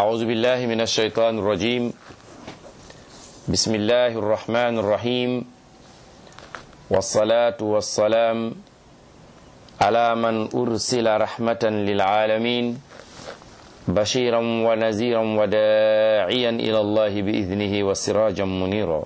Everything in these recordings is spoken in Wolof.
أعوذ بالله من الشيطان الرجيم بسم الله الرحمن الرحيم والصلاة والسلام على من أرسل رحمة للعالمين بشيرا ونذيرا وداعيا إلى الله بإذنه وسراجا منيرا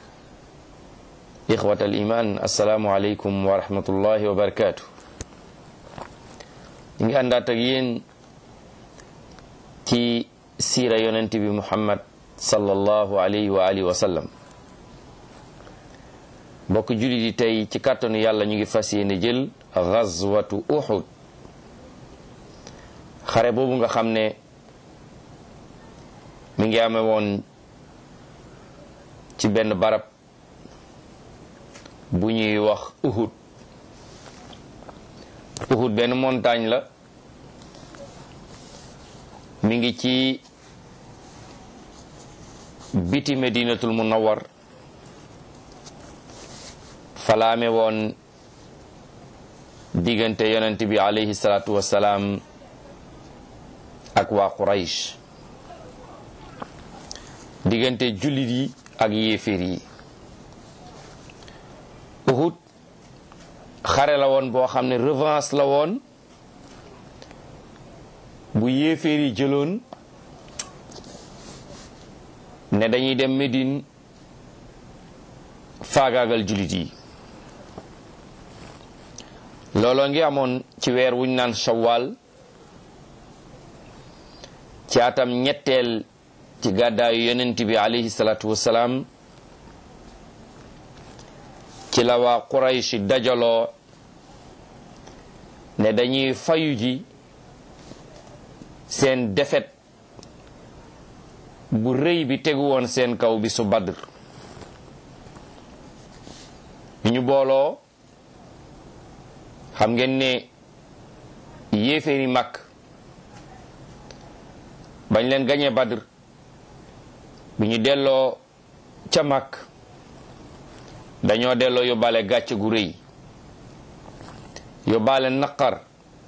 إخوة الإيمان السلام عليكم ورحمة الله وبركاته ngi àndaat ak yéen ci siira yonent bi muhammad sallallahu alayhi wa alihi wa sallam mbokk jullit yi tey ci kàttanu yàlla ñu ngi fas yéene jël gazwatu uhud xare boobu nga xam ne mi ngi amee woon ci benn barab bu ñuy wax uhud uhud benn montagne la mi ngi ci biti medinatul munawwar falaame woon diggante yonent bi alayhi salaatu wassalaam ak waa quraysh diggante jullit yi ak yéeféer yi uhud xare la woon boo xam ne revanche la woon bu yéeféer yi jëloon ne dañuy dem Médine faagaagal jullit yi looloo ngi amoon ci weer wuñ naan shawwal ci atam ñetteel ci gàddaayu yonent bi alayhi salaatu wassalaam ci la waa Quraysh dajaloo ne dañuy fayu ji seen defet bu rëy bi tegu woon seen kaw bi su Badr ñu booloo xam ngeen ne yéeféeri mag bañ leen gañee Badr bi ñu delloo ca mag dañoo delloo yóbbaale gàcce gu rëy yóbbaale naqar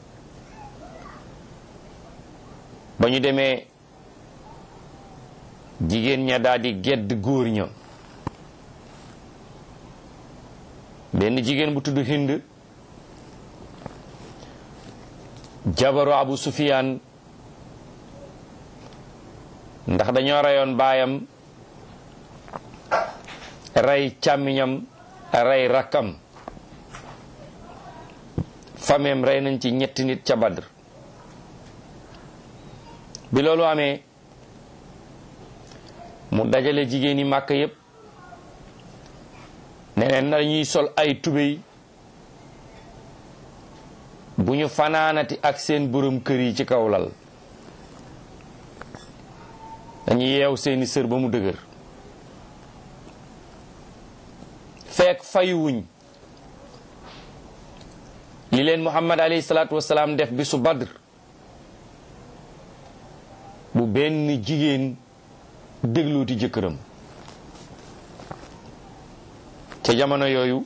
ba ñu demee jigéen ña daal di gedd góor ña benn jigéen bu tudd Hind jabaru Abu Sufyaan ndax dañoo reyoon baayam rey càmmiñam rey rakkam fameem rey nañ ci ñetti nit ca Badr bi loolu amee mu dajale jigéen yi màkk yépp neneen na ñuy sol ay tubéy bu ñu fanaanati ak seen borom kër yi ci kaw lal dañu yeew seeni sër ba mu dëgër fekk fayuwuñ li leen muhammad alayhi salaatu wasalaam def bi su badr bu benn jigéen déglooti jëkkëram ca jamono yooyu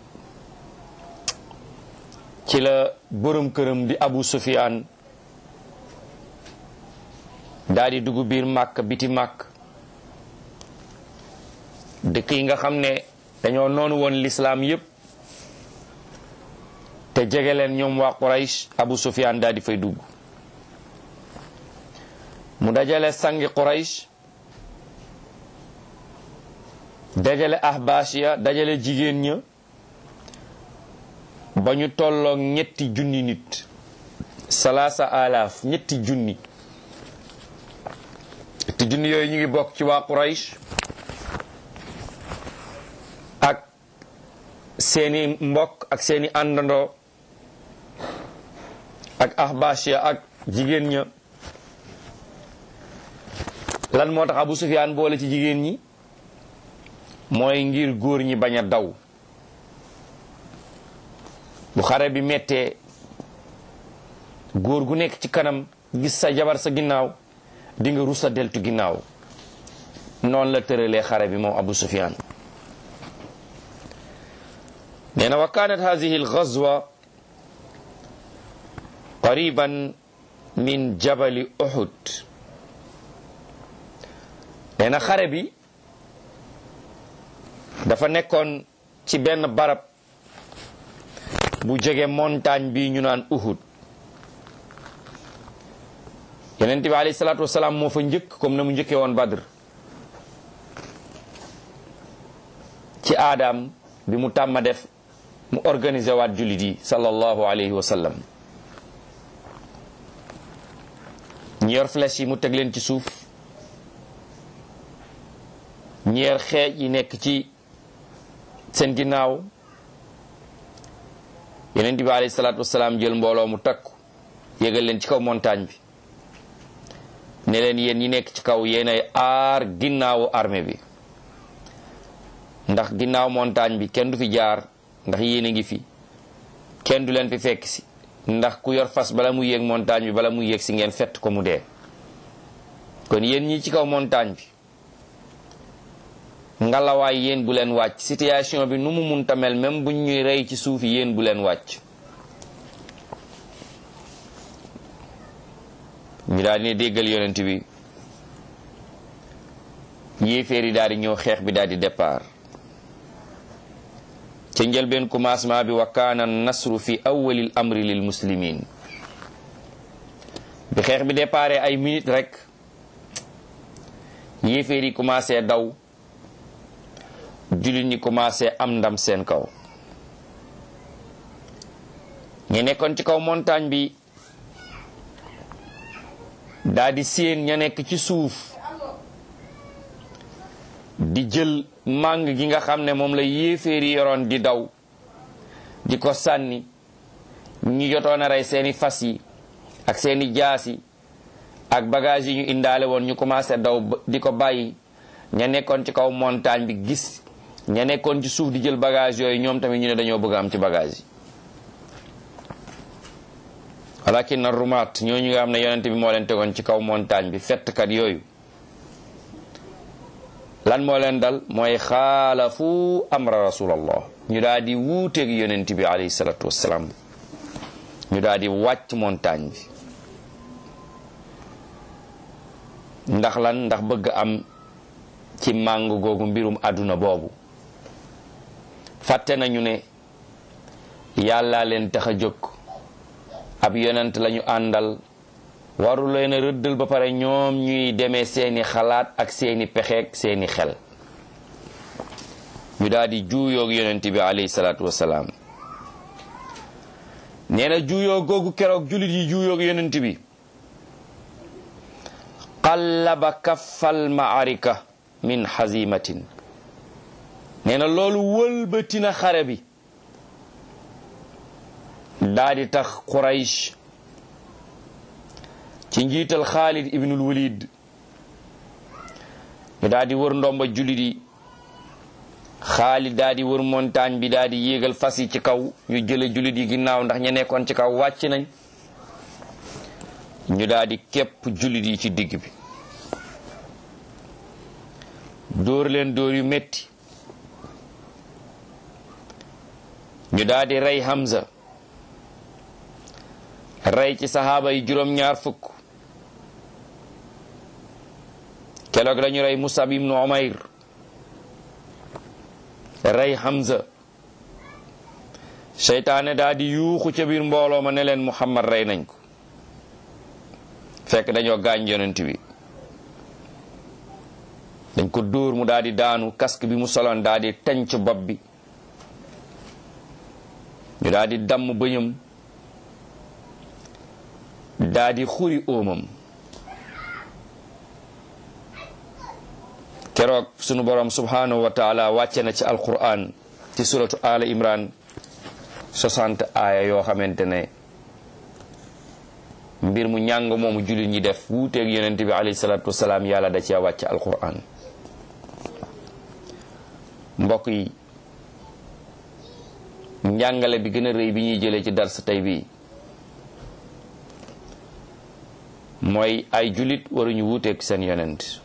ci la borom këram di abu sufiyaan daal di dugg biir màkk biti màkk dëkk yi nga xam ne dañoo noonu woon lislaam yépp te jege leen ñoom waa Quraysh Abu Sufyaan daal di fay dugg mu dajale sangi Quraysh dajale ahbaas ya dajale jigéen ña ba ñu tolloog ñetti junni nit salaasa alaaf ñetti junni ñetti junni yooyu ñu ngi bokk ci waa Quraysh ak seeni mbokk ak seeni àndandoo ak ahbaas ya ak jigéen ña lan moo tax Abu Sufyaan boole ci jigéen ñi mooy ngir góor ñi bañ a daw bu xare bi mettee góor gu nekk ci kanam gis sa jabar sa ginnaaw di nga rusa deltu ginnaaw noonu la tëralee xare bi moom Abu Sufyaan nee na wa kaanat hadihi algazwa qariban min jabali uhud nee na xare bi dafa nekkoon ci benn barab bu jege montagne bi ñu naan Uhud yonent bi alayhi salaatu wasalaam moo fa njëkk comme na mu njëkkee woon Badr ci aadaam bi mu tàmma def mu organiser waat jullit yi sallallahu alayhi wa sallam ñi yor flèche yi mu teg leen ci suuf ñi yor xeej yi nekk ci seen ginnaaw yonent bi alayhi salaatu wasalaam jël mbooloo mu takku yégal leen ci kaw montagne bi ne leen yéen ñi nekk ci kaw yéenay aar ginnaawu armée bi ndax ginnaaw montagne bi kenn du fi jaar ndax yéen a ngi fi kenn du leen fi fekk si ndax ku yor fas bala mu yéeg montagne bi bala mu yéeg si ngeen fett ko mu dee kon yéen ñi ci kaw montagne bi ngalawaay yéen bu leen wàcc situation bi nu mu munta mel même buñ ñuy rey ci suuf yéen bu leen wàcc ñu daal di ne déggal yonent bi yéeféer yi daal di ñëw xeex bi daal di départ ca njëlbeen commencement bi wa kaana nasru fi awwalil amri lil muslimin bi xeex bi départ ay minutes rek yéeféer yi commencé daw jullit ñi commencé am ndam seen kaw ñu nekkoon ci kaw montagne bi daa di séen ña nekk ci suuf di jël màng gi nga xam ne moom la yéeféeri yoroon di daw di ko sànni ñu jotoon a rey seeni fas yi ak seeni jaas yi ak bagage yi ñu indaale woon ñu commencé daw di ko bàyyi ña nekkoon ci kaw montagne bi gis ña nekkoon ci suuf di jël bagage yooyu ñoom tamit ñu ne dañoo bëgg am ci bagage yi walakin na rumaat ñooñu nga xam ne yonent bi moo leen tegoon ci kaw montagne bi fettkat yooyu lan moo leen dal mooy xaalafu amra rasulallah ñu daal di wuuteeg yonent bi alayhi salatu wassalaam ñu daal di wàcc montagne bi ndax lan ndax bëgg am ci màng googu mbirum àdduna boobu fàtte nañu ne yàlla leen tax a jóg ab yonent lañu àndal waru leen a rëddal ba pare ñoom ñuy demee seeni xalaat ak seeni pexeek seeni xel ñu daal di juuyoog yonent bi alayhi salaatu wasalaam nee na juuyoo googu keroog jullit yi juuyoog yonent bi qallaba kaffal maarika min hazimatin nee na loolu wëlbatina xare bi daa di tax Quraysh ci njiital Xaalid ibnul Walid ñu daa di wër ndomba jullit yi Xaalid daa di wër montagne bi daa di yéegal fas yi ci kaw ñu jële jullit yi ginnaaw ndax ña nekkoon ci kaw wàcc nañ ñu daa di képp jullit yi ci digg bi dóor leen dóor yu metti ñu daa di rey Hamza rey ci saxaaba yi juróom-ñaar fukk keroog lañu rey Musab ibnu Umayr rey Hamza seytaane daa di yuuxu ca biir mbooloo ma ne leen Muhammad rey nañ ko fekk dañoo gaañ yonent bi dañ ko dóor mu daa di daanu casque bi mu soloon daa di tenc bopp bi ñu daa di damm bëñam daa di xuri óomam keroog sunu borom subhanahu wa taala wàcce na ci alquran ci suratu ala imran 60 aaya yoo xamante ne mbir mu ñàng moomu jullit ñi def wuuteeg yonent bi alayhi salatu wasalaam yàlla da cee wàcce alquran mbokk yi njàngale bi gën a rëy bi ñuy jëlee ci dars tey bii mooy ay jullit waruñu wuuteeg seen yonent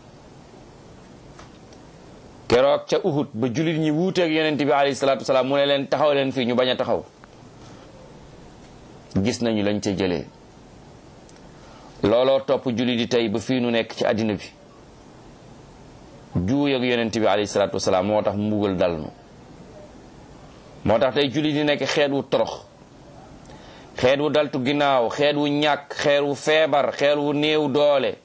keroog ca Uhud ba jullit ñi wuuteeg yonent bi alayhi salaatu wasalaam mu ne leen taxaw leen fii ñu bañ a taxaw gis nañu lañ ca jëlee looloo topp jullit yi tey ba fii nu nekk ci àddina bi juuy ak yonent bi alayhi salaatu wasalaam moo tax mbugal dal nu moo tax tey julli di nekk xeet wu torox xeet wu daltu ginnaaw xeet wu ñàkk xeet wu feebar xeet wu néew doole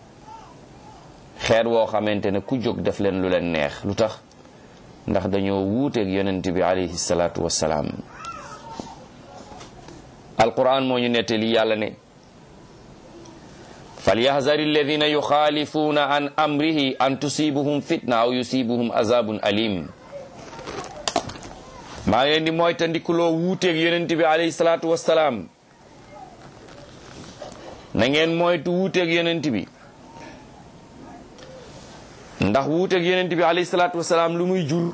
xeet woo xamante ne ku jóg def leen lu leen neex lu tax ndax dañoo wuuteeg yonent bi alayhi salaatu wasalaam alquran moo ñu nettali yàlla ne falyahdari alladina yuxaalifuuna an amrihi an tusibuhum fitna aw yusibuhum azabun alim maa ngi leen di moytandikuloo wuuteeg yonent bi alayhi salaatu wasalaam na ngeen moytu wuuteeg yonent bi ndax wuuteeg yonent bi alayhi salaatu wasalaam lu muy jur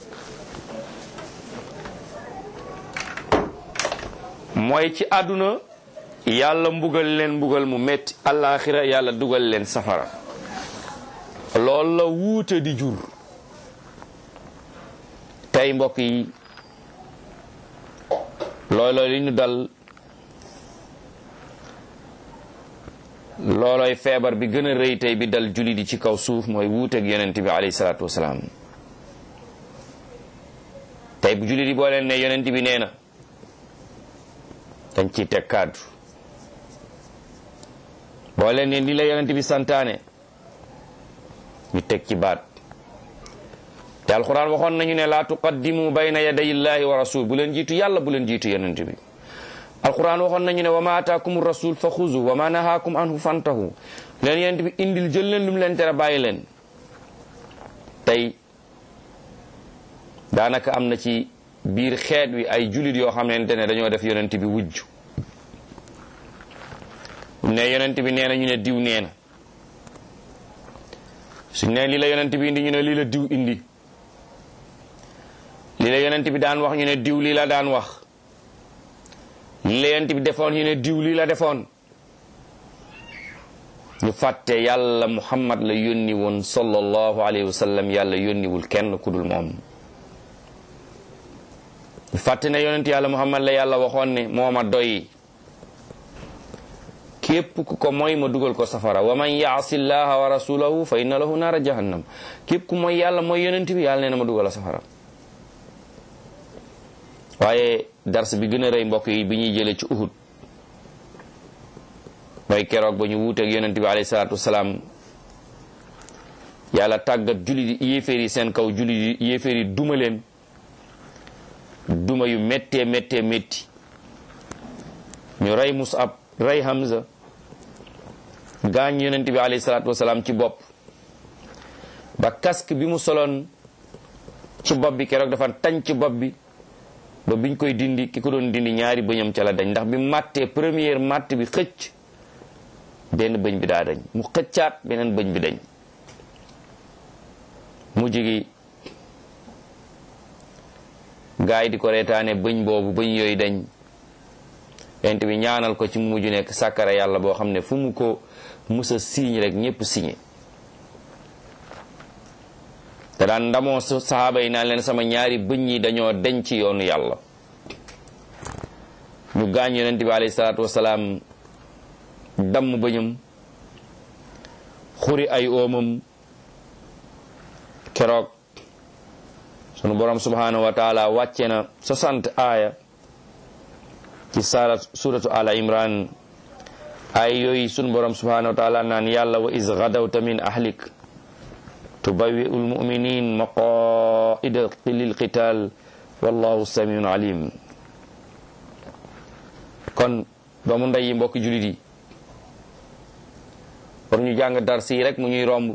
mooy ci àdduna yàlla mbugal leen mbugal mu metti àllaaxira yàlla dugal leen safara loolu la wuute di jur tey mbokk yi looloo li ñu dal loolooy feebar bi gën a rëy tey bi dal julli di ci kaw suuf mooy wuuteeg yonent bi alayhi salaatu wasalaam tey bu julli di boo leen ne yonent bi nee na dañ ciy teg kàddu boo leen ne ni la yonent bi santaane ñu teg ci baat te alquran waxoon nañu ne laa tuqaddimu bayna yaday illahi wa rasul bu leen jiitu yàlla bu leen jiitu yonent bi alquran waxoon nañu ne wa ma ataakum rasul fa xuzu wa ma nahaakum anhu fantahu leen yonent bi indil jël leen lu mu leen tere bàyyi leen tey daanaka am na ci biir xeet wi ay julit yoo xamante ne dañoo def yonent bi wujj ne yonent bi nee na ñu ne diw nee na suñ ne lii la yonent bi indi ñu ne lii la diw indi lii la yonent bi daan wax ñu ne diw lii la daan wax lii la yonent bi defoon ñu ne diw lii la defoon ñu fàtte yàlla muhammad la yónni woon sallallahu alayhi wa sallam yàlla yónniwul kenn ku dul moom ñu fàtte ne yonent yàlla muhammad la yàlla waxoon ne moo ma doy képp ku ko mooy ma dugal ko safara wa man yaasi llaha wa rasulahu fa inna lahu naara jahannam képp ku mooy yàlla mooy yonent bi yàlla nee na ma dugal a safara waaye dars bi gën a rëy mbokk yi bi ñuy jëlee ci uhud mooy keroog ba ñu wuuteeg yonent bi alayhi salaatu wasalaam yàlla tàggat julli di yéeféer yi seen kaw julli di yéeféer yi duma leen duma yu méttee méttee métti ñu rey Musab rey Hamza gaañ yonent bi alayhi salaatu wasalaam ci bopp ba casque bi mu soloon ci bopp bi keroog dafa tañ ci bopp bi ba biñ koy dindi ki ko doon dindi ñaari bëñam ca la dañ ndax bi màttee première màtt bi xëcc benn bëñ bi daa dañ mu xëccaat beneen bëñ bi dañ mujj gi gaa yi di ko reetaane bëñ boobu bëñ yooyu dañ yonent bi ñaanal ko ci mu mujj nekk sàkkara yàlla boo xam ne fu mu ko musa siiñ rek ñépp siñe te daan ndamoo saxaaba yi naan leen sama ñaari bëñ yi dañoo deñ ci yoonu yàlla ñu gaañ yonent bi alayhi salaatu wasalaam damm bëñam xuri ay oomam keroog sunu borom subhanahu wa taala wàcce na 60 aaya ci sara suratu ala imran ay yooyu sunu borom subhanahu wa taala naan yàlla wa is gadawta min ahlik tubawi almuminin maqaida lilqital wallahu samiun alim kon doomu ndey yi mbokki julit yi pour ñu jàng dars yi rek mu ñuy romb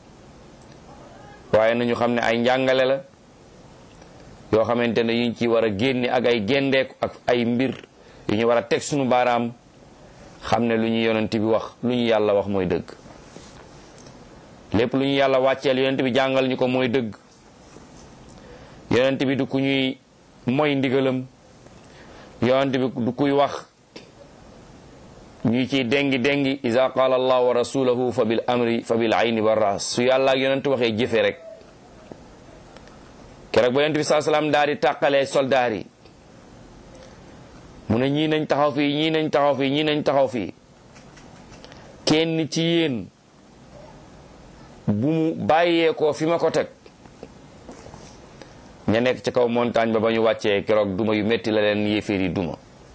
waaye nañu xam ne ay njàngale la yoo xamante ne yuñ ci war a génne ak ay géndeeku ak ay mbir yu ñu war a teg sunu baaraam xam ne lu ñu yonent bi wax lu ñu yàlla wax mooy dëgg lépp lu ñu yàlla wàcceel yonent bi jàngal ñu ko mooy dëgg yonent bi du ku ñuy moy ndigalam yonent bi du kuy wax ñuy ciy dengi dengi iza qaala allah wa rasuluhu fa bil amri fa bil ayni wa ras su yàlla ak yonent waxee jëfe rek keroog ba yonent bi saa salaam daal di tàqalee soldaar yi mu ne ñii nañ taxaw fii ñii nañ taxaw fii ñii nañ taxaw fii kenn ci yéen bu mu bàyyeekoo fi ma ko teg ña nekk ci kaw montagne ba ba ñu wàccee keroog duma yu metti la leen yéeféer yi duma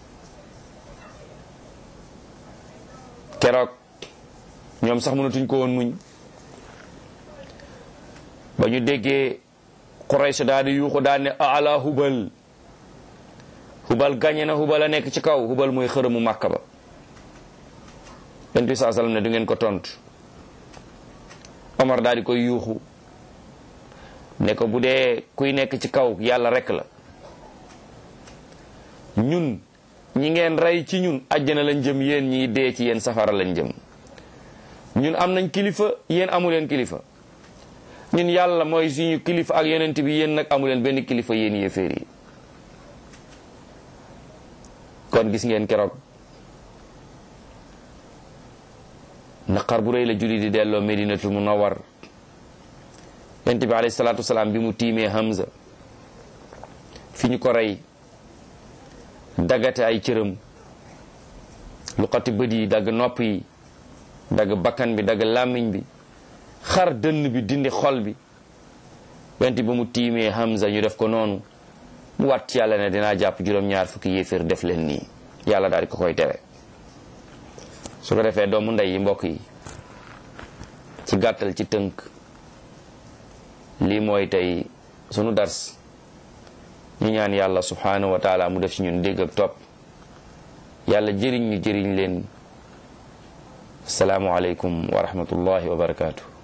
keroog ñoom sax mënatuñ ko woon muñ ba ñu déggee Quraysh daal di yuuxu daal ne ala hubal hubal gañe na hubal a nekk ci kaw hubal mooy xërëmu màkka ba yonent bi saa sallam ne du ngeen ko tontu Omar daal di koy yuuxu ne ko bu dee kuy nekk ci kaw yàlla rek la ñun ñi ngeen rey ci ñun àjjana lañ jëm yéen ñi dee ci yéen safara lañ jëm ñun am nañ kilifa yéen amu leen kilifa ñun yàlla mooy suñu kilifa ak yonent bi yéen nag amu leen benn kilifa yéen yéeféer yi kon gis ngeen keroog naqar bu rëy la julli di delloo medinatul munawwar yonent bi alayhi salaatu wasalaam bi mu tiimee Hamza fi ñu ko rey daggate ay cëram lu xati bët yi dagg nopp yi dagg bakkan bi dagg làmmiñ bi xar dënn bi dindi xol bi yonent bi mu tiimee Hamza ñu def ko noonu mu wat ci yàlla ne dinaa jàpp juróom-ñaar fukki yéeféer def leen nii yàlla daal di ko koy tere su ko defee doomu ndey yi mbokk yi ci gàttal ci tënk lii mooy tey sunu dars ñu ñaan yàlla subhanahu wa taala mu def ci ñun dégg ak topp yàlla jëriñ ñu jëriñ leen asalaamu aleykum wa rahmatullahi wa barakaatu